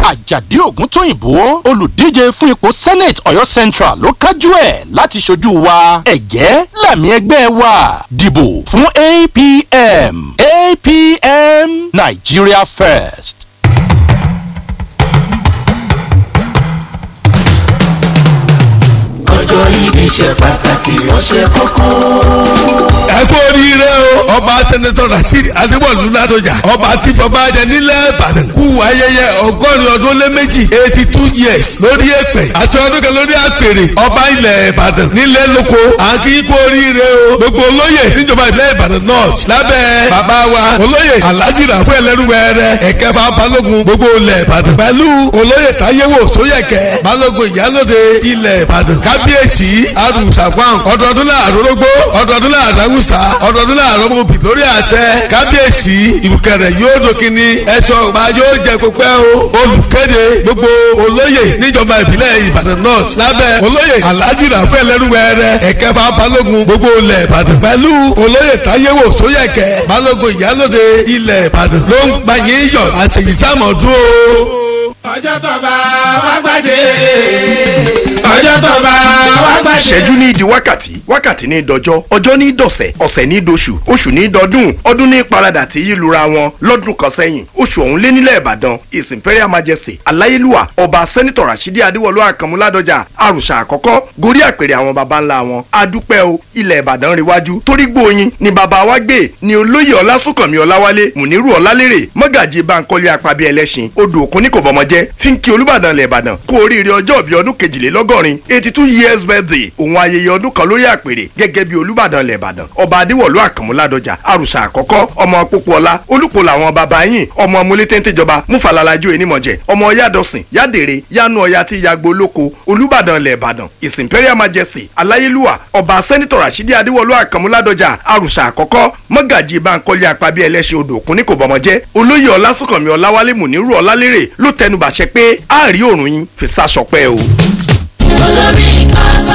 àjàdí ògúntóyìnbó olùdíje fún ipò senate ọ̀yọ́ central ló kájú ẹ̀ láti ṣojú wa ẹ̀gẹ́ làmì ẹgbẹ́ wa dìbò fún apm apm nigeria first. ọjọ́ ìbí ṣe pàtàkì ó ṣe kókó. ẹ kú oríire o ọba sẹ́nẹ́tọ̀ rasheed adéwọ̀lú ládọjà ọba tí bàbá jẹ nílẹ̀ ìbàdàn kú ayẹyẹ ọgọ́rin ọdún lé méjì eighty two years lórí èpẹ̀ àti ọdún kan lórí àpèrè ọba ilẹ̀ ìbàdàn nílẹ̀ lóko àkí kú oríire o gbogbo olóyè níjọba ilẹ̀ ìbàdàn north lábẹ́ bàbá wa olóyè alhaji rafu ẹlẹ́rúwẹ̀rẹ̀ ẹ̀kẹfà balógun gbogbo ilẹ̀ ìbàdàn pẹ̀lú olóyè táyéwò sóyẹ̀kẹ́ balógun ìyálòde ilẹ̀ ìbàdàn kábíyèsí arùsàgbọ́n ọdọọdún láàrú rógbó ọdọọdún láàrú awùsà ọdọọdún láàrú ọmọbì lórí àtẹ kábíyèsí ìrùkẹ̀rẹ̀ yóò dòkínní ẹ̀ṣọ́ ọba yóò jẹ pípẹ́ o olùkéde gbogbo olóyè níjọba ìbílẹ̀ ìbàdàn north lábẹ́ olóyè alhaji rafael lẹ́rúwẹ̀rẹ̀ ẹ̀kẹfà balógun gbogbo ilẹ̀ ìbàdàn pẹ̀lú olóyè táyéwò sóyẹ̀kẹ́ balógun ìyálòde ilẹ̀ ìbàdàn ló ń gbàyè yọ àtẹ̀yísàmọ̀dún o. ọjọ́ tó bá wá gbàdé ọjọ́ tó bá wá gbàdé. ìṣẹ́jú ní di wákàtí wákàtí ní dọjọ́ ọjọ́ ní dọ̀sẹ̀ ọ̀sẹ̀ ní doṣù oṣù ní dọdún ọdún ní paradà tí yí lura wọn lọ́dún kan sẹ́yìn oṣù ọ̀hún lé nílẹ̀ ìbàdàn his imperial majesty aláyélúwà ọba sẹ́nitọ̀ rasidi adéwọlú àkànmúládọ́jà àrùṣà àkọ́kọ́ gorí àpèrè àwọn baba ńlá wọn adúpẹ́ o ilẹ̀ ìbàdàn ríwájú torí gbóyin ni baba wa gbé ni olóyè ọlásùnkànmí ọláwálé mùnírù ọlálérè mọ́gàjì bankole àpàbí ẹlẹ́sìn odò òkun ní kò bọ́mọ jẹ́ fi ń kí olúbàdàn ilẹ̀ ìbàdàn kú oríire ọjọ́ ìbí ọdún kejìlélọ́gọ́rin eighty two years birthday òun ayẹyẹ ọdún kan lórí àpèrè gẹ́gẹ́ bí olúbàdàn ilẹ̀ ìbàdàn ọba adéwọ̀lú àkànmúládọ́jà àrùsà àkọ́kọ́ ọmọ pópóọlá olùpọ̀ làwọn baba yín ọmọ múlétéńtéjọba múfàlàlájú enímọ̀jẹ̀ ọmọ yádọ̀sìn yádèrè yánú ọya tí yagbo lóko olúbàdàn ilẹ̀ ìbàdàn his imperial majesty aláyélúwà ọba sẹ́nitọ̀ rasidi adéwọ̀lú àkànmúládọ́jà àrùsà àkọ́kọ́ mọ́gàjì bankole àpàbí ẹlẹ́sìn odò òkun ní kò bọ́mọjẹ́ olóyè ọlásùnkànmí ọláwálé mùnírù ọlálérè ló tẹnubàṣẹ pé àárí òrùn yín fi sásọpẹ́ o. olórí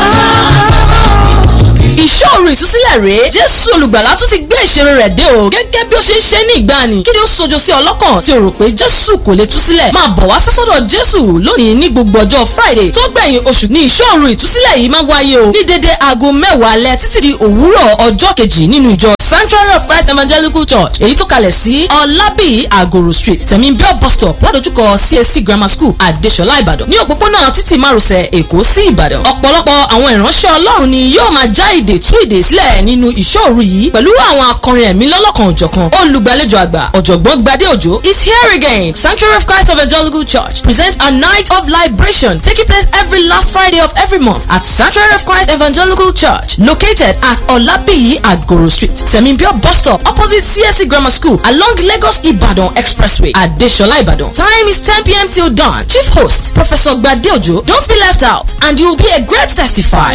ìṣòro ìtúsílẹ̀ rèé jésù olùgbàlà tún ti gbé ìṣeré rẹ̀ dé o gẹ́gẹ́ bí ó ṣe ń ṣe ní ìgbàanì kí ni ó sojo sí ọlọ́kàn tí o rò pé jésù kò lè túsílẹ̀ máa bọ̀ wá sásọ́dọ̀ jésù lónìí ní gbogbo ọjọ́ friday tó gbẹ̀yìn oṣù ní ìṣòro ìtúsílẹ̀ yìí máa wáyé o ní dédé aago mẹ́wàá alẹ́ títí di òwúrọ̀ ọjọ́ kejì nínú ìjọ sanctuary of christ evangelical church èyí tó kalẹ̀ sí ọlábì àgòrò street tẹ̀míbíọ́ bus stop ládojúkọ csc grammar school àdéṣọlá ìbàdàn ní òpópónà títì márosẹ̀ èkó sí ìbàdàn ọ̀pọ̀lọpọ̀ àwọn ìránṣẹ́ ọlọ́run ni yóò máa já ìdè tú ìdè sílẹ̀ nínú ìṣòro yìí pẹ̀lú àwọn akọrin ẹ̀mí lọ́lọ́kan òjọ̀kan olùgbàlejò àgbà ọ̀jọ̀gbọ́n gbadé òjò is here again sanctuary of christ evangelical church presents a night of liberation taking place every last friday of every month at sanctuary of christ evangelical church located at olabiyi agoro street semimbio bus stop opposite csc grammar school along lagos ibadan expressway adesola ibadan time is 10 pm till dawn chief host professor gbadé òjò don't be left out and you will be a great testifier.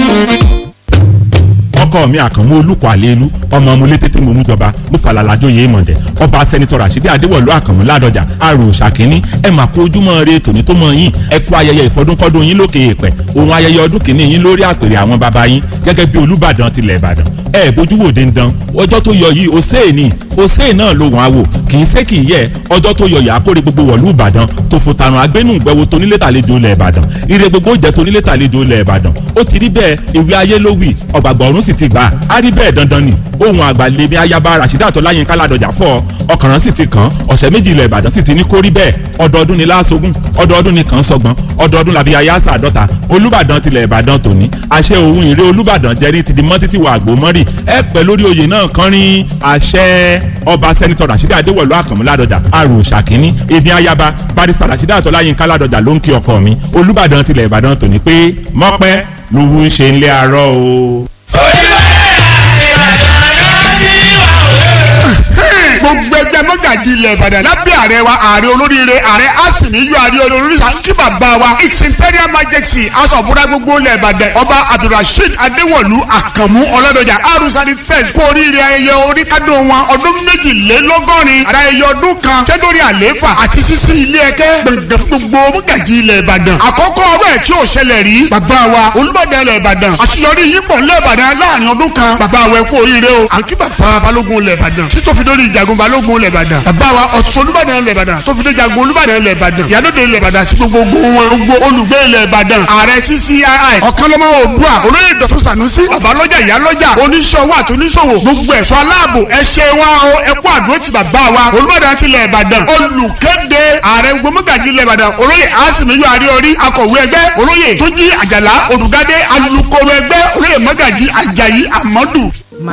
ọkọ mi àkànmú olùkọ́ àlélu ọmọ ọmọlé tètè mú mú jọba mo falala jóye mọ̀dẹ̀ ọba sẹ́nitọ́ rasidi adéwọ̀lú àkànmú ládọjà àrò ṣàkíní ẹ mà kó ojúmọ́ re tòní tó mọ yín ẹ kú ayẹyẹ ìfọdúnkọ́dún yín lókè èèpẹ̀ òun ayẹyẹ ọdún kìíní yín lórí àpèrè àwọn baba yín gẹ́gẹ́ bí olúbàdàn tilẹ̀ ìbàdàn ẹ bójú wò dandan ọjọ́ tó yọ yìí òsèé ni òsèé náà ló wọ́n á wò kì í sé kì í yẹ ọjọ́ tó yọ yà á kórè gbogbo wọ̀lú ìbàdàn tó fò tàrùn agbénú gbẹwo tónílé tàlejò ilẹ̀ ìbàdàn ire gbogbo jẹ́ tónílé tàlejò ilẹ̀ ìbàdàn ó ti rí bẹ́ẹ̀ ìwé ayé ló wì ọ̀gbàgbọ́ ọ̀run sì ti gbà á rí bẹ́ẹ̀ dandan ni ohun àgbàlẹ́mí ayaba rasheeda tọ́láyínká ládọjà fọ́ ọkàrán sì ti kàn ọ̀sẹ̀ méjì ilẹ̀ ìbàdàn sì ti ní kórí bẹ́ẹ̀ ọdọọdún ni láàṣogún ọdọọdún ni kàn ń sọgbọ́n ọdọọdún làbí ayáṣà àdọ́ta olúbàdàn tilẹ̀ ìbàdàn tòní àṣẹ òun ìrè olúbàdàn jẹ́rí ti di mọ́ títí wà àgbò mọ́rì ẹ pẹ́ lórí oyè náà kánrin àṣẹ ọba sẹ́nitọ́ rasheeda adéwọ̀lú àkànmú ládọjà àrò ṣàkíní èmi ayaba barista rasheeda tọ́láyínká ládọjà ló ń kí ọkọ mi olúbàdàn tilẹ̀ ìbàdàn tòní pé mọ́pẹ́ lówó ń ṣe ń lé arọ́ o. gbogbo ẹgbẹ́ mọ́gàjì ilẹ̀ ìbàdàn lábẹ́ ààrẹ wa ààrẹ olóríire ààrẹ asìníyọ ààrẹ olórí kí bàbá wa its imperial majesty asọ̀bùrà gbogbo ilẹ̀ ìbàdàn ọba abdulrasheed adéwọ̀lú àkànmú ọlọ́dọ̀jà arúsárì fẹ́ẹ̀s kú oríire ayẹyẹ oríkádùn wọn ọdún méjìlélọ́gọ́rin ayẹyẹ ọdún kan tẹ́lórí àlééfà àti sísí ilé ẹ̀kẹ́ gbẹ̀gbẹ̀ fún gbogbo mọ́gàjì ilẹ̀ ìbàdàn àkọ́kọ́ ọ̀rọ̀ ẹ̀ tí ò ṣẹlẹ̀ rí bàbá wa olúbàdàn ilẹ̀ ìbàdàn àṣeyọrí yípo ilẹ̀ ìbàdàn láàrin ọdún kan bàbá wa ẹ kú oríire o àǹkí bàbá balógun ilẹ̀ ìbàdàn títọ́ fi dórí ìjàgùn balógun ilẹ̀ ìbàdàn bàbá wa ọ̀tún olúbàdàn ilẹ̀ ìbàdàn tó fi dé jagun olúbàdàn ilẹ̀ ìbàdàn ìyálóde ilẹ̀ ìbàdàn sí gbogbo ogun wọn gbogbo olùgbé ilẹ̀ ìbàdàn ààrẹ ccii ọ̀kanlọ́mọ oòdùà olóyè dọ̀tún sànúsí babalọ́jà ìyálọ́jà oníṣòwò àti oníṣòwò gbogbo ẹ̀ṣọ́ aláàbò ẹ ṣe wá o ẹ kú àdúró ti bàbá wa olúbàdàn ti ilẹ̀ ìbàdàn olùkéde ààrẹ gbọmọgàjì ilẹ̀ ìbàdàn olóyè asimiyu ariori akọ̀wé ẹgbẹ́ olóyè tójí àjàlá olùgádé alukoro ẹgbẹ́ olóyè mọ́gàjì ajayi amadu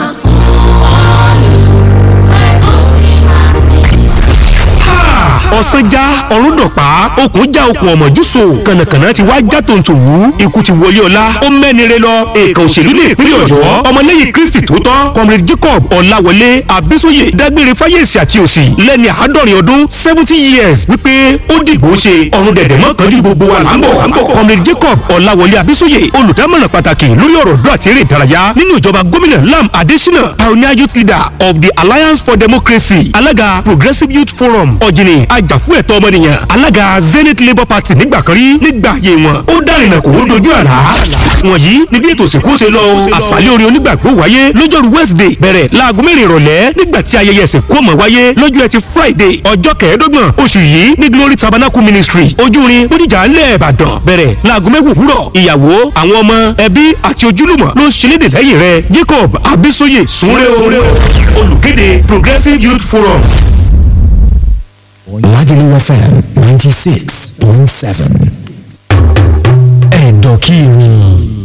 ọ̀sán já ọ̀run dọ̀pá okùn já okùn ọ̀mọ̀júso kànàkànà ti wá já tòǹtò wú ikú ti wọlé ọlá ó mẹ́nire lọ èèkàn òṣèlú ní ìpínlẹ̀ ọ̀yọ́ ọmọlẹ́yìn kristi tó tọ́ comrade jacob ọ̀làwọlé abísóyè dágbére fáyèsì àti òsì lẹ́ni àádọ́rin ọdún seventy years wípé ó dìgbò ṣe ọ̀run dẹ̀dẹ̀ mọ́ kánjú gbogbo wa là ń bọ̀ comrade jacob ọ̀làwọlé abísóyè olùdámọ̀ràn pàtàkì lórí ọ̀rọ̀ ọ̀dọ́ àti eré ìdárayá nínú ìjọba gómìnà lam adesina pioneer youth leader of the alliance for democracy alága progressive youth forum ọ̀jìnì ajàfún ẹ̀tọ́ ọmọnìyàn alága zenith labour party nígbà kan rí nígbà ayé wọn ó dárìnà kò ó dojú àlá. wọ̀nyí ni bí ètò ìsìnkú ṣe lọ àṣálẹ́ orin onígbàgbọ́ wáyé lọ́jọ́rú wednesday bẹ̀rẹ̀ láago mẹ́rin ìrọ̀lẹ́ nígbà tí ayẹyẹ ìsìnkú ọmọ wáyé lọ́jọ́ ẹtì friday ọjọ́ kẹẹ̀ẹ́dọ́gbọ̀n oṣù yìí ní glory tabernacle ministry ojúrin bódìjà ńlẹ̀ ìbàdàn bẹ̀rẹ̀ láago mẹ́wò òwúrọ̀ ìyàwó àwọn ọmọ ẹbí àti ojúlùmọ̀ ló ń ṣẹlẹ̀dè lẹ́yìn rẹ̀ jacob abisoye sunre o olùkéde progressive youth forum Lagelu FM 96.7. Ẹ̀dọ̀kìrì.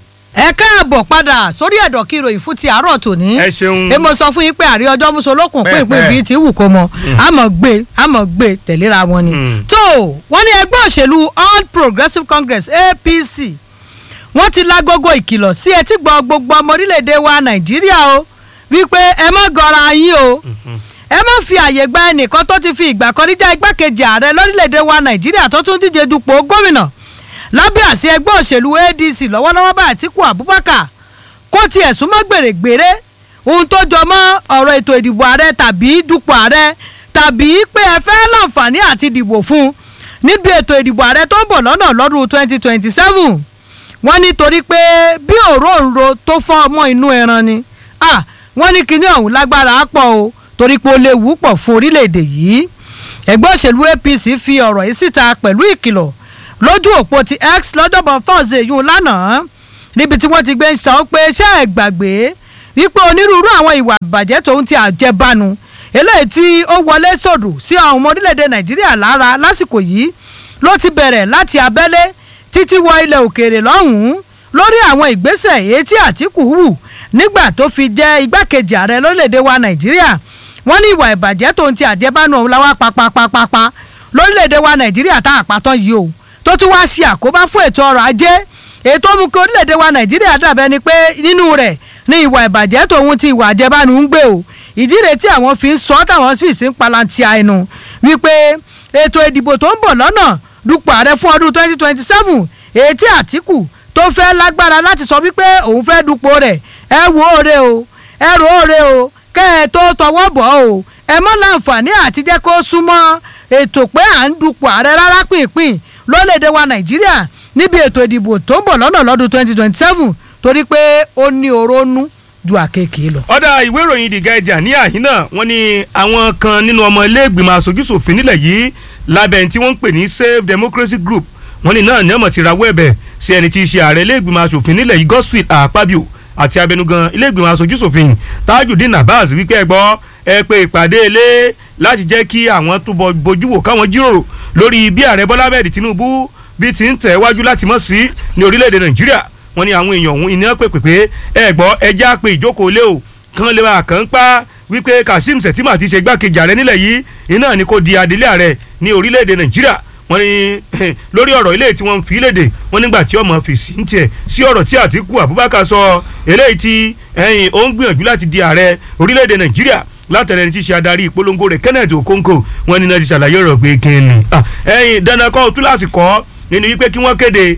ẹ káàbọ̀ padà sórí ẹ̀dọ̀ kí ìròyìn fún ti àárọ̀ tòní. ẹ ṣeun. èmo sọ fún yín pé àrí ọjọ́ mùsùlùkùn pínpín Pẹ́ẹ́pẹ́. bíi ti wù kó mọ àmọ̀ gbé àmọ̀ gbé tẹ̀léra wọn ni. tó wọ́n ní ẹgbẹ́ òṣèlú all progressives congress apc wọ́n ti lágogo ìkìlọ̀ sí etí gbọ́ gbogbo ọmọ orílẹ̀-èdè wa nàìjíríà o wípé ẹ má gọra yín o ẹ má fi àyè gba ẹnìkan tó ti fi ìgbà kan rí já igbákejì ààrẹ lórílẹ̀‐èdè wa nàìjíríà tó tún díje dupò gómìnà lábẹ́ àsí ẹgbẹ́ òṣèlú adc lọ́wọ́lọ́wọ́ bá àtìkù abubakar kó tiẹ̀ súnmọ́ gbèrègbèrè ohun tó jọ mọ́ ọ̀rọ̀ ètò ìdìbò ààrẹ tàbí dupò ààrẹ tàbí pé ẹ fẹ́ láǹfààní àti dìbò fún un níbi ètò ìdìbò ààrẹ tó ń bọ̀ lọ́nà lọ́dún twenty twenty seven wọ́n ní torí pé bí òróǹro tó fọ́ ọmọ inú ẹran ni ah wọ́n ní kinní ọ̀hún lágbára á pọ̀ o torí pé ó léwu pọ̀ fún orílẹ̀-èdè yìí ẹgbẹ́ òṣèlú apc fi ọ̀rọ̀ yìí síta pẹ̀lú ìkìlọ̀ lójú òpó ti x lọ́jọ́bọ̀ thursday yún lánàá níbi tí wọ́n ti gbé ń sọ pé ṣé ẹ gbàgbé wípé onírúurú àwọn ìwà ìbàjẹ́ tòun ti àjẹbánu eléyìí tí ó wọlé sòdù sí àwọn ọmọ orílẹ̀-èdè nàìjíríà lára lásìkò yìí ló ti bẹ̀rẹ̀ láti abẹ́lé títí wọ ilẹ̀ òkèèrè lọ́hùn-ún lórí àwọn ìgbésẹ̀ èyí tí àtìkù hù nígbà tó fi jẹ́ igbákejì ààrẹ lórílẹ̀‐èdè wa nàìjíríà wọ́n ní ìwà ìbàjẹ́ tó ń ti àjẹbánu ọ̀hún láwá papapapapa lórílẹ̀‐èdè wa nàìjíríà tá àpàtàn yìí o tó tún wá ṣe àkóbá fún ètò ọrọ̀ ajé ètò mú kí orílẹ̀‐èdè wa nàìjíríà dàbẹ́ ni pé nínú rẹ̀ ní ìwà ìbàjẹ́ tòun ti ìwà àjẹbánu ń gbé o ìdí rẹ̀ tí àwọn fi ń sọ táwọn sì sí ń palantia ẹnu wípé ètò ìdìbò tó ń bọ̀ lọ́nà dupò ààrẹ fún ọdún twenty twenty seven èyí tí àtìkù tó fẹ́ lágbára láti sọ wípé òun fẹ́ dupò rẹ̀ ẹ wo oore o ẹ ro oore o kẹ́ ẹ tó tọwọ́ bọ̀ o ẹ mọ́ láǹfààní àti jẹ́ kó súnmọ́ ètò pé à ń dupò ààrẹ rárá pínpín lórílẹ̀‐èdè wa nàìjíríà níbi ètò ìdìbò tó ń bọ̀ lọ́nà lọ́dún twenty twenty seven torí pé ó ní orónú ju àkekèé lọ. ọ̀dà ìwé ìròyìn the guardian ní àhín náà wọ́n ní àwọn kan nínú ọmọ iléègbìmọ̀ aṣojúṣòfin nílẹ̀ yìí lábẹ́ tí wọ́n ń pè ní save democracy group wọ́n ní náà ní ọmọ ti rawọ́ ẹ̀bẹ̀ sí ẹni tí í ṣe ààrẹ iléègbìmọ̀ aṣòfin nílẹ̀ yìí godswill àpábíò àti abẹnugan iléègbìmọ̀ aṣojúṣòfin tajudeen abbas wípé ẹ gbọ́ ẹ pé ìpàdé ilé láti jẹ́ kí àwọn tó bọ bojú wò káwọn jíròrò lórí bí ààrẹ bọ́lá bẹ́ẹ̀ tinubu bí ti ń tẹ̀ wájú láti mọ̀ sí ní orílẹ̀-èdè nàìjíríà wọ́n ní àwọn èèyàn ọ̀hún iná pè pé pé ẹ gbọ́ ẹja pé ìjókòó lé o kán lè máa kàn ń pa wípé kazeem sẹ̀tìmà ti ṣe gbákejì ààrẹ nílẹ̀ yìí iná ni kò di adelé ààrẹ ní orílẹ̀-èdè nàìjíríà wọ́n ní lórí ọ̀rọ̀ ilé tí wọ́n fi léde wọ́n nígbà tí ọmọ fèsì ń tiẹ̀ sí ọ̀rọ̀ tí àtìkù abubakar sọ eléyìí tí ẹ̀yìn ó ń gbìyànjú láti di ààrẹ orílẹ̀-èdè nàìjíríà látẹ̀lẹ́ ní ti ṣe adarí ìpolongo rẹ̀ kenneth okonkwo wọ́n ní náà ti ṣàlàyé ọ̀rọ̀ pé kí ni ẹ̀yìn dandan kọ́ túláàsì kọ́ nínú wípé kí wọ́n kéde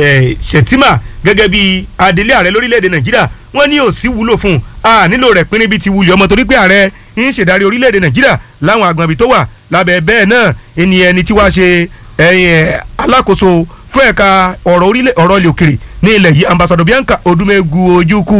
ṣètìmà gẹ́gẹ́ bí adelé ààrẹ lórílẹ̀‐èdè nàìjíríà wọ́n ní ò sí wúlò fún un a nílò rẹ̀ pín níbi ti wulẹ̀ ọmọ torí pé ààrẹ ń ṣèdarí orílẹ̀‐èdè nàìjíríà láwọn àgbọ̀nbí tó wà lábẹ́ bẹ́ẹ̀ náà ẹni ẹni tí wàá ṣe ẹ̀yìn alákòóso fún ẹ̀ka ọ̀rọ̀ ilẹ̀ òkèrè ní ilẹ̀ yìí ambassador bianca odumegu ojukwu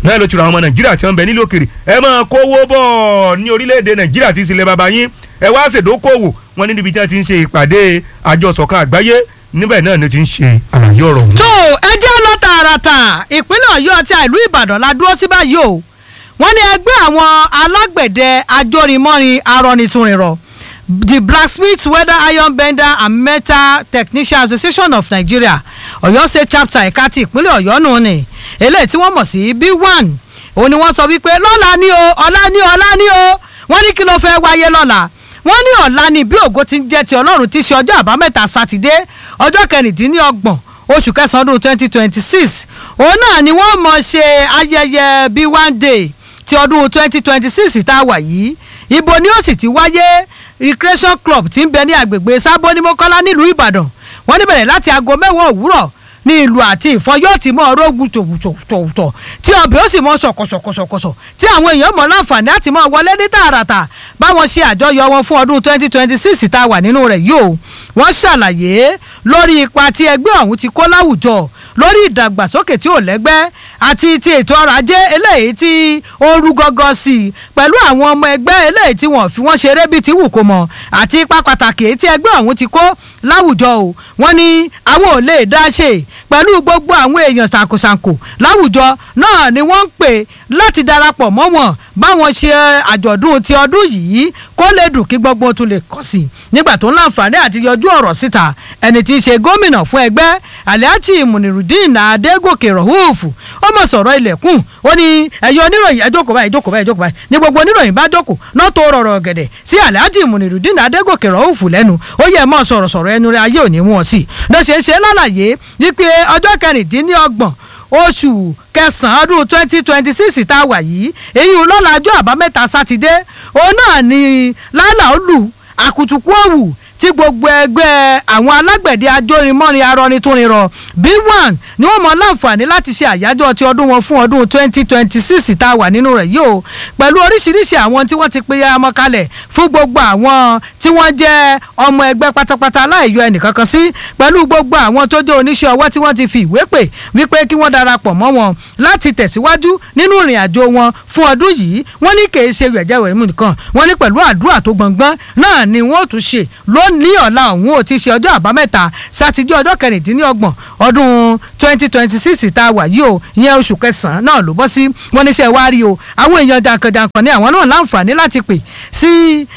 náà ló ti ra àwọn ọmọ nàìjíríà tí wọ́n ń bẹ nílò òkèrè ẹ máa kówó bọ̀ ní orílẹ̀-èdè nàìjíríà tí ìsìlẹ̀ bàbá yín ẹ wá ṣèdókòwò wọn ní níbi tí wọ́n ti ń ṣe ìpàdé àjọ ṣọ̀kan àgbáyé níbẹ̀ náà ni ti ń ṣe àlàyé ọ̀rọ̀ ọ̀hún. tó ẹ jẹ́ lọ tààràtà ìpínlẹ̀ ọ̀yọ́ àti ìlú ìbàdàn la dúró sí báyìí o wọ́n ní ẹgbẹ́ àwọn alágbẹ̀dẹ ajórimọ́rin arọnitúnrinrọ the blacksmith weather iron bender and metal technician association of nigeria ọ̀yọ́ state chapter ẹ̀ka ti ìpínlẹ̀ ọ̀yọ́ nù ni eléyìí tí wọ́n mọ̀ sí b one òun ni wọ́n sọ wípé lọ́la ní o ọ̀la ní ọ̀la ní o wọ́n ní kí ló fẹ́ wáyé lọ́la wọ́n ní ọ̀la ni bí ògo ti ń jẹ́ ti ọlọ́run ti ṣe ọjọ́ àbámẹ́ta sátidé ọjọ́ kẹrìndínlọ́gbọ̀n oṣù kẹsàn-án ọdún twenty twenty six òun náà ni wọ́n mọ̀ ṣe ayẹyẹ bí one day ti ọdún twenty twenty six tá a wà yìí ibo ni ó sì ti wáyé recreation club ti ń bẹ ní agbègbè sábó ní mọ́kọ́lá nílùú ìbàdàn wọ́n ní bẹ̀rẹ̀ láti aago mẹ́wàá òwúrọ̀ ní ìlú àti ìfọ́ yóò ti mọ ọ̀rọ̀ gbùtògbùtò tí ọbẹ̀ ó sì mọ sọ̀kọ̀sọ̀kọ̀sọ̀kọ̀sọ̀ tí àwọn èèyàn mọ̀ láǹfààní àti mọ wọlé ní tààràtà báwọn ṣe àjọyọ̀ wọn fún ọdún twenty twenty six tá a wà nínú rẹ̀ yìí o wọ́n ṣàlàyé lórí ipa tí ẹgbẹ́ ọ̀hún ti kó láwùjọ lórí ìdàgbàsókè tí ò lẹ́gbẹ́ àti ti ètò ọrọ̀ ajé eléyìí tí ó rú gọ́gọ́ sí i pẹ̀lú àwọn ọmọ ẹgbẹ́ eléyìí tí wọ́n fi wọ́n ṣeré bíi ti wù kó mọ̀ àti ipa pàtàkì èyí tí ẹgbẹ́ ọ̀hún ti kó láwùjọ o wọ́n ní àwọn ò lè dá ṣe pẹ̀lú gbogbo àwọn èèyàn ṣàǹkóṣàǹkó láwùjọ náà ni wọ́n ń pè láti darapọ̀ mọ́ wọn báwọn ṣe àjọ̀dún ti ọdún yìí kó lè dùn kí gbogbo tún lè kọ́ sí i nígbà tó ń láǹfààní àti yọjú ọ̀rọ̀ síta ẹni tí í ṣe gómìnà fún ẹgbẹ́ aliachi munirudin adégòkè rọ̀húùfù ó mọ̀ sọ̀rọ̀ ilẹ̀kùn ó ní ẹ̀yọ́ oníròyìn ẹ jókòó báyìí jókòó báyìí jókòó báyìí ní gbogbo oníròyìn bá jókòó náà tó rọrọ̀ gẹ̀dẹ̀ sí aliachi munirudin adégòkè rọ̀húùfù lẹ́nu ó yẹ mọ́ sọ̀rọ̀ sọ̀rọ̀ ẹnu rẹ̀ ayé òní wọn sí ló ṣe é ṣe lálàyé wípé ọjọ́ kẹrìndínlọ́gbọ̀n oṣù kẹsàn-án ọdún twenty twenty six tá a wà yìí èyí lọ́la ọjọ́ àbámẹ́ta sátidé òun náà ni lálàá ó lù àkùtùkù òwù tí gbogbo ẹgbẹ́ àwọn alágbẹ̀dẹ ajórinmọ́rin arọnitúnrinrọ b one ni wọ́n mọ láǹfààní láti ṣe àyájọ́ ti ọdún wọn fún ọdún twenty twenty six tá a wà nínú rẹ̀ yìí o pẹ̀lú oríṣiríṣi àwọn tí wọ́n ti pe ọmọ kalẹ̀ fún gbogbo àwọn tí wọ́n jẹ́ ọmọ ẹgbẹ́ pátápátá láìyọ ẹnìkankan sí pẹ̀lú gbogbo àwọn tó jẹ́ oníṣẹ́ ọwọ́ tí wọ́n ti fi ìwé pè wípé kí wọ́n darapọ̀ mọ́ wọn láti tẹ̀síwájú nínú ìrìn àjò wọn fún ọdún yìí wọ́n ní kì í ṣe yẹ̀jẹ̀wẹ̀ mú nìkan wọ́n ní pẹ̀lú àdúrà tó gbọ̀ngbọ́n náà ni wọ́n ó tún ṣe lónìí ọ̀la ọ̀hún ò ti ṣe ọjọ́ àbámẹ́ta sátidé ọjọ́ kẹrìndínlọ́gbọ̀n ọdún twenty twenty six tá a wà yìí o ìyẹn oṣù kẹsàn-án náà ló bọ́ sí wọ́n níṣẹ́ wá rí o àwọn èèyàn jàǹkànjàǹkàn ní àwọn náà láǹfààní láti pè sí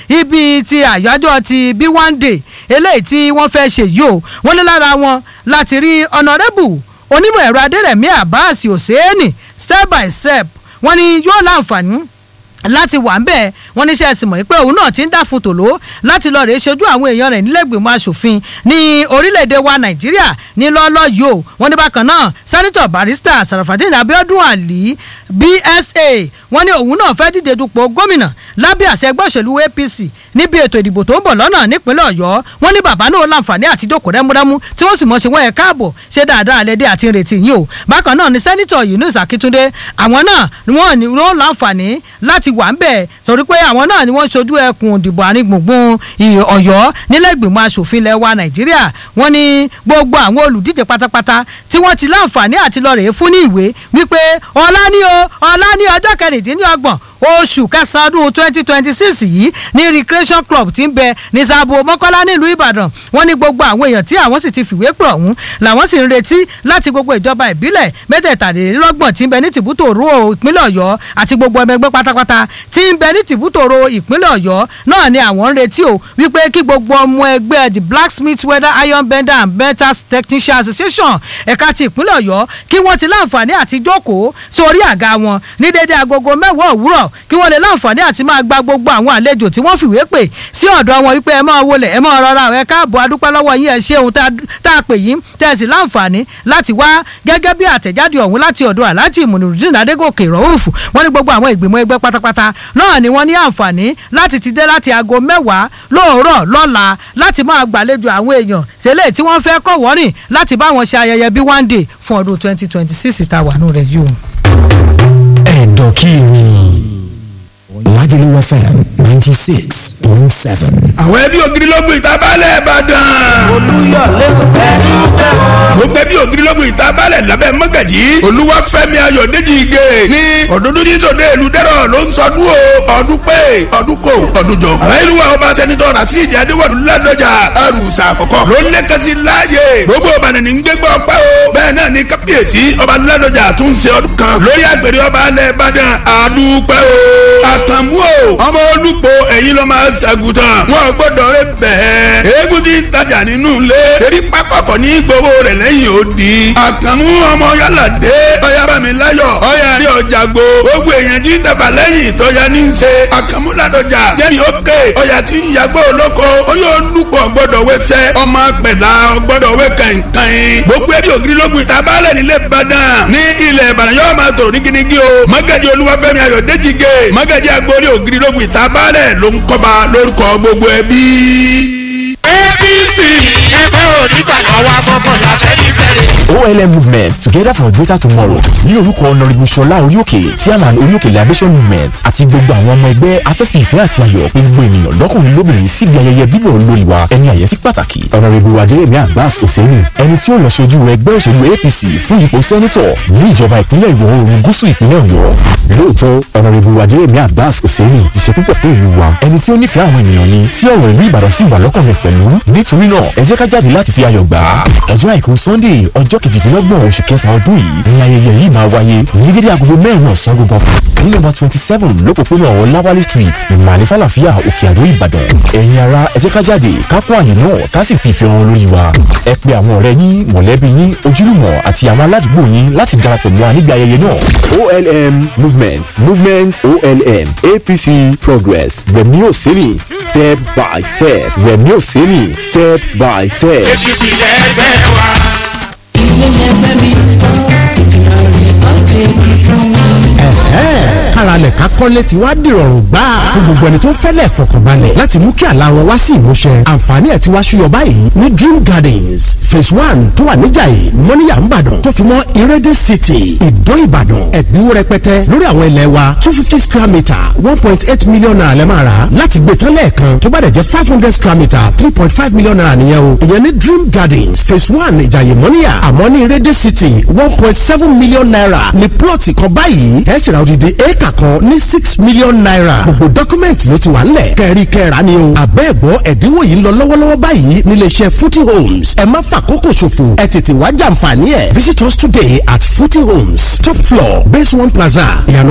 ibi ti àyájọ́ ti bí one day eléyìí tí wọ́n fẹ́ ṣe yìí o wọ́n ní lára wọn láti rí ọ̀nàrẹ́bù onímọ̀ ẹ̀rọ adẹ́rẹ̀mí àbáàsì òsèénì step by step wọ́n ní yóò láǹfààní láti wà ń bẹ̀ wọ́n níṣẹ́ ẹ̀sìn mọ̀ pé òun náà ti ń dá fún tòló láti lọ́ọ́ rèé ṣojú àwọn èèyàn rẹ̀ nílẹ̀gbìmọ̀ asòfin ní orílẹ̀-èdè wa nàìjíríà ní lọ́ọ́lọ́ yìí o wọ́n ní bákan náà sẹ́nitọ̀ barista sarafadin abiodun ali bsa wọ́n ní òun náà fẹ́ díje dupò gómìnà lábẹ́ àṣẹ ẹgbẹ́ òṣèlú apc níbi ètò ìdìbò tó ń bọ̀ lọ́nà nípínlẹ̀ ọ̀yọ́ wọ́n ní bàbá náà láǹfààní àti jókòó rẹ́múrẹ́mú tí wọ́n sì mọ̀ sí wọ́n ẹ̀ káàbọ̀ ṣe dáadáa lẹ́dẹ́ àti ìrètí yìí o bákan náà ni sẹ́nitọ̀ yunus akíntúndé àwọn náà ni wọ́n ní wọ́n láǹfààní láti wà ń bẹ̀ sọ̀rí pé àwọn náà ni wọ́n ṣojú ẹkùn ìdìbò àárín gbùngbùn ọ̀yọ́ nílẹ̀gbìmọ̀ asòfin ilẹ̀ wa nàìjíríà wọ́n ní gbogbo àwọn olùdíje pátápátá tí wọ́n ti láǹfààní àti lọ rèé fún ní ìwé wípé ọ̀la ní o ọ̀la ní ọjọ́ kẹrìndínlọ́gbọ̀n oṣù kẹsàn-án ọdún twenty twenty six yìí ní recreation club ti ń bẹ ní sabo mọ́kọ́lá nílùú ìbàdàn wọ́n ní gbogbo àwọn èèyàn tí àwọn sì ti fìwé pè ọ̀hún làwọn sì ń retí láti gbogbo ìjọba ìbílẹ̀ mẹ́tẹ̀ẹ̀tàlélọ́gbọ̀n tí ń bẹ ní tìbútòrò ìpínlẹ̀ ọ̀yọ́ àti gbogbo ọmọ ẹgbẹ́ pátápátá tí ń bẹ ní tìbútòrò ìpínlẹ̀ ọ̀yọ́ náà ni àwọn ń retí o wípé kí gbogbo ọmọ ẹgbẹ́ the blacksmith weather iron bender and metal technician association ẹ̀ka ti ìpínlẹ̀ ọ̀yọ́ kí wọ́n ti láǹfààní àti jókòó sórí àga wọn ní dédé agogo mẹ́wàá òwúrọ̀ kí wọ́n lè láǹfààní àti máa gba gbogbo àwọn àlejò tí wọ́n fìwé pè sí ọ̀dọ̀ wọn wípé ẹ máa wọlé ẹ máa rọra ẹ káàbọ̀ adúpẹ́ lọ́wọ́ yín ẹ ṣe ohun tá a pè yín tẹ́ ẹ sì láǹfààní láti wá gẹ́gẹ́ bí àtẹ̀jáde ọ̀hún láti ọ̀dọ̀ aláàtì ìmùnirùdín adégòkè rọ́ọ̀fù wọ́n ní gbogbo àwọn ìgbìmọ̀ ẹgbẹ́ pátápátá náà ni wọ́n ní àǹfààní láti ti dé láti aago mẹ́wàá lóòrọ̀ lọ́la láti máa gbàlejò àwọn èèyàn tẹ́lẹ̀ tí wọ́n fẹ́ kọ̀ wọ́rìn láti bá wọn ṣe ayẹyẹ bí one day fún ọdún twenty twenty six ìtawà nù rẹ̀ yìí o. ẹ̀dọ̀ kí ni. Lagelu FM ninety six point seven. àwọn ẹbí ògirilogun ìtabalẹ̀ ìbàdàn. olùyọ̀lé ẹni bẹ́ẹ̀ gbogbo ẹbí ògirilogun ìtabalẹ̀ lábẹ́ mọ́gàjì olúwàfẹ́mi ayọ̀dẹ́jì igé ní ọdún ní tòde ìlú dẹ́rọ̀ ló ń sọdún o ọdún pé ọdún kò ọdún jọ. àrẹ́lúwà ọba sẹ́nitọ́ rasidi adéwọ̀lú ládọjà àrùsà àkọ́kọ́ ló ń lẹ́kẹ̀sí láàyè gbogbo ìbàdàn ní gbégbá ọpẹ́ o bẹ́ẹ̀ náà ní kábíyèsí ọba ládọjà tún ṣe ọdún kan lórí àgbèrè ọba alẹ́ ìbàdàn àdúpẹ́ o. àkànmú o ọmọ olùpọ̀ ẹ̀yin ló máa ṣàgùtàn wọn ò gbọ́dọ̀ rẹ bẹ́ẹ̀. eégún ti ń tajà nínú ilé erí pápákọ̀ ní gbowó rẹ̀ lẹ́yìn odi. àkànmú ọmọ yálà dé ọyá bá mi láyọ̀ ọyá rí ọjà gbo gbogbo èèyàn tí ń tẹ̀fà lẹ́yìn tọ́ya ní í ṣe àkànmú ládọjà jẹ́ni ókè ọyà tí ń yàgbọ́ olóko orí olùkọ́ gbọ́dọ̀ wẹ́sẹ̀ ọmọ pẹ̀lá gbọ́dọ̀ wẹ́ kẹ̀kẹ́ gbogbo ẹbí ògiri lógun ìta baálẹ̀ nílé ìbàdàn ní ilẹ̀ ìbàdàn yóò máa tòrò ní gínígí o mọ́gàjì olúwafẹ́mi ayọ̀dẹ́jìgè mọ́gàjì agbórí ògiri lógun ìta baálẹ̀ ló ń kọ́ba lórúkọ gbogbo ẹbí. apc ẹgbẹ́ onígbàgbọ́ wa gbọ́gbọ́ làbẹ́ nífẹ̀ẹ́ olm movement together for a better tomorrow ní orúkọ ọ̀nàrìbù ṣọlá oríòkè chairman oríòkè liberation movement àti gbogbo àwọn ọmọ ẹgbẹ́ afẹ́fẹ́ ìfẹ́ àti ayọ̀ pé gbogbo ènìyàn lọ́kùnrin lóbìnrin síbi ayẹyẹ bíbọ̀ olórí wa ẹni àyẹ́sí pàtàkì ọ̀nàrìbù adérẹ̀mí abbas hosseini ẹni tí ó lọ ṣojú ẹgbẹ́ òṣèlú apc fún ipò sẹ́nitọ̀ ní ìjọba ìpínlẹ̀ ìwọ̀ oòrùn gúúsù ìpínlẹ̀ ọ̀yọ́ lóòótọ́ ọ̀nàrìbù adérẹ̀mí abbas hosseini ti ṣe púpọ̀ fún ìlú wa ẹni tí ó nífẹ̀ẹ́ àwọn ènìyàn ni tí ọ̀rọ̀ ìlú ìbàdàn sì wà lọ́kàn rẹ̀ pẹ̀lú nítorí náà ẹ jẹ́ ká jáde láti fi ayọ̀ gbà á ọjọ́ àìkú sunday ọjọ́ kejìdínlọ́gbọ̀n oṣù kẹsàn-án ọdún yìí ni ayẹyẹ yìí máa wáyé ní dédé agogo mẹ́rin ọ̀sán gangan ní nọ́mbà twenty seven lópòpónà ọláwálé street ìmàlẹ́ falafíà òkè àdó ìbàdàn ẹ̀yin ara ẹ jẹ́ ká jáde ká kó àyè náà ká sì fi ìfẹ́ wọn lórí wa ẹ pe àwọn ọ̀rẹ́ yín mọ̀lẹ́bí yín ojúlùmọ̀ àti àwọn aládùúgbò yín láti darapọ̀ mọ́ wa níbi ayẹyẹ náà olm movement movement olm apc progress remi oseni step by step remi oseni step by step. apc ẹgbẹ́ wa. káralẹ̀ ká kọ́lé ti wá dìrọ̀rùn gbà fún gbogbo ẹni tó ń fẹ́lẹ̀ fọkànbalẹ̀ láti mú kí àlá wọn wá sí ìmúṣẹ àǹfààní ẹ̀ ti wá ṣúyọ báyìí ní dream gardens phase one tó wà níjàyè mọ́níyà ńbàdàn tó fi mọ́ ìrẹ́dẹ̀ city ìdó ìbàdàn ẹ̀dínwó rẹpẹtẹ lórí àwọn ilẹ̀ wa two fifty square metre one point eight million naira lẹ́ máa rà láti gbé tán lẹ́ẹ̀kan tó bá dẹ̀ jẹ́ five hundred square metre three point five million naira nìyẹn o ìyẹn ní dream gardens phase one ìjàyè mọ́níyà àmọ́ ní ìrẹ́dẹ̀ city one point seven million naira ní plọ̀tì kan báyìí ẹ̀ sì ra odidi éèkà kan ní six million naira gbogbo dọ́kúmẹ̀ntì ló ti wà ńlẹ̀ kẹ́rí kẹ́ra ni o àbẹ́ẹ̀gbọ́ ẹ̀dínwó yìí ń lọ lọ́wọ́lọ́wọ́ báyìí nílé iṣẹ́ footy homes ẹ má fàkókò ṣòfò ẹ tètè wá jàǹfààní ẹ̀ visit us today at footy homes top floor base one plaza ìyànà